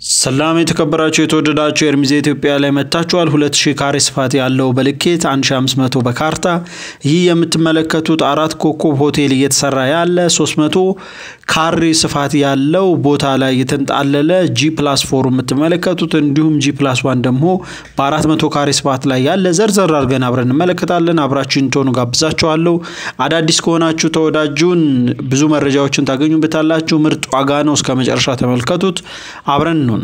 ሰላም የተከበራችሁ የተወደዳችሁ ኤርሚዜ ኢትዮጵያ ላይ መጥታችኋል። 2000 ካሬ ስፋት ያለው በልኬት 1500 በካርታ ይህ የምትመለከቱት አራት ኮከብ ሆቴል እየተሰራ ያለ 300 ካሬ ስፋት ያለው ቦታ ላይ የተንጣለለ ጂ ፕላስ ፎር የምትመለከቱት እንዲሁም ጂ ፕላስ ዋን ደግሞ በ400 ካሬ ስፋት ላይ ያለ ዘርዘር አድርገን አብረን እንመለከታለን። አብራችሁ እንድትሆኑ ጋብዛችኋለሁ። አዳዲስ ከሆናችሁ ተወዳጁን ብዙ መረጃዎችን ታገኙበታላችሁ። ምርጥ ዋጋ ነው። እስከ መጨረሻ ተመልከቱት። አብረን ነው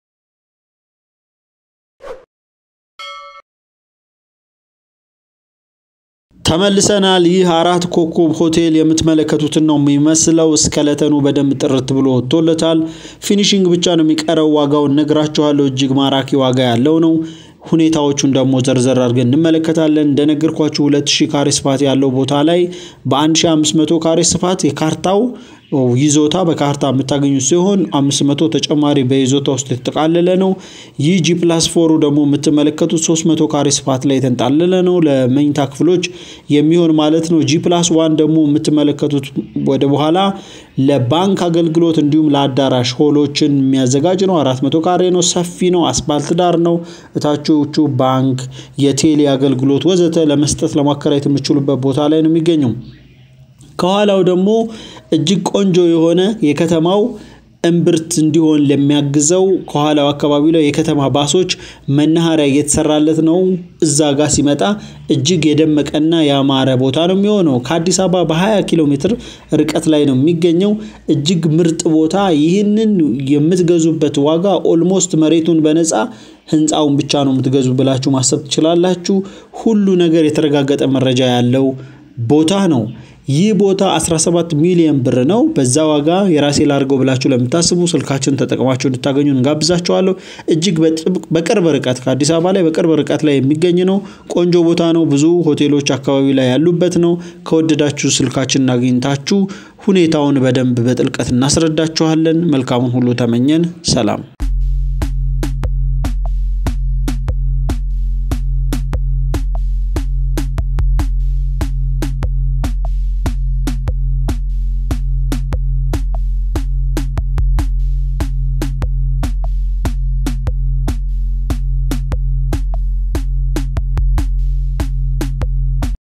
ተመልሰናል። ይህ አራት ኮከብ ሆቴል የምትመለከቱትን ነው የሚመስለው። እስከለተኑ በደንብ ጥርት ብሎ ወጥቶለታል። ፊኒሽንግ ብቻ ነው የሚቀረው። ዋጋውን ነግራችኋለሁ። እጅግ ማራኪ ዋጋ ያለው ነው። ሁኔታዎቹን ደግሞ ዘርዘር አድርገን እንመለከታለን። እንደነገርኳችሁ 2000 ካሬ ስፋት ያለው ቦታ ላይ በ1500 ካሬ ስፋት የካርታው ይዞታ በካርታ የምታገኙት ሲሆን 500 ተጨማሪ በይዞታ ውስጥ የተጠቃለለ ነው። ይህ ጂ ፕላስ ፎሩ ደግሞ የምትመለከቱት 300 ካሬ ስፋት ላይ የተንጣለለ ነው። ለመኝታ ክፍሎች የሚሆን ማለት ነው። ጂ ፕላስ ዋን ደግሞ የምትመለከቱት ወደ በኋላ ለባንክ አገልግሎት እንዲሁም ለአዳራሽ ሆሎችን የሚያዘጋጅ ነው። 400 ካሬ ነው። ሰፊ ነው። አስፓልት ዳር ነው። እታቾቹ ባንክ፣ የቴሌ አገልግሎት ወዘተ ለመስጠት ለማከራየት የምችሉበት ቦታ ላይ ነው የሚገኘው። ከኋላው ደግሞ እጅግ ቆንጆ የሆነ የከተማው እምብርት እንዲሆን ለሚያግዘው ከኋላው አካባቢ ላይ የከተማ ባሶች መናኸሪያ እየተሰራለት ነው። እዛ ጋር ሲመጣ እጅግ የደመቀና ያማረ ቦታ ነው የሚሆነው። ከአዲስ አበባ በ20 ኪሎ ሜትር ርቀት ላይ ነው የሚገኘው። እጅግ ምርጥ ቦታ። ይህንን የምትገዙበት ዋጋ ኦልሞስት መሬቱን በነፃ ህንፃውን ብቻ ነው የምትገዙ ብላችሁ ማሰብ ትችላላችሁ። ሁሉ ነገር የተረጋገጠ መረጃ ያለው ቦታ ነው። ይህ ቦታ 17 ሚሊዮን ብር ነው። በዛ ዋጋ የራሴ ላድርገው ብላችሁ ለምታስቡ ስልካችን ተጠቅማችሁ እንድታገኙ እንጋብዛችኋለሁ። እጅግ በቅርብ ርቀት ከአዲስ አበባ ላይ በቅርብ ርቀት ላይ የሚገኝ ነው። ቆንጆ ቦታ ነው። ብዙ ሆቴሎች አካባቢ ላይ ያሉበት ነው። ከወደዳችሁ ስልካችን አግኝታችሁ ሁኔታውን በደንብ በጥልቀት እናስረዳችኋለን። መልካሙን ሁሉ ተመኘን። ሰላም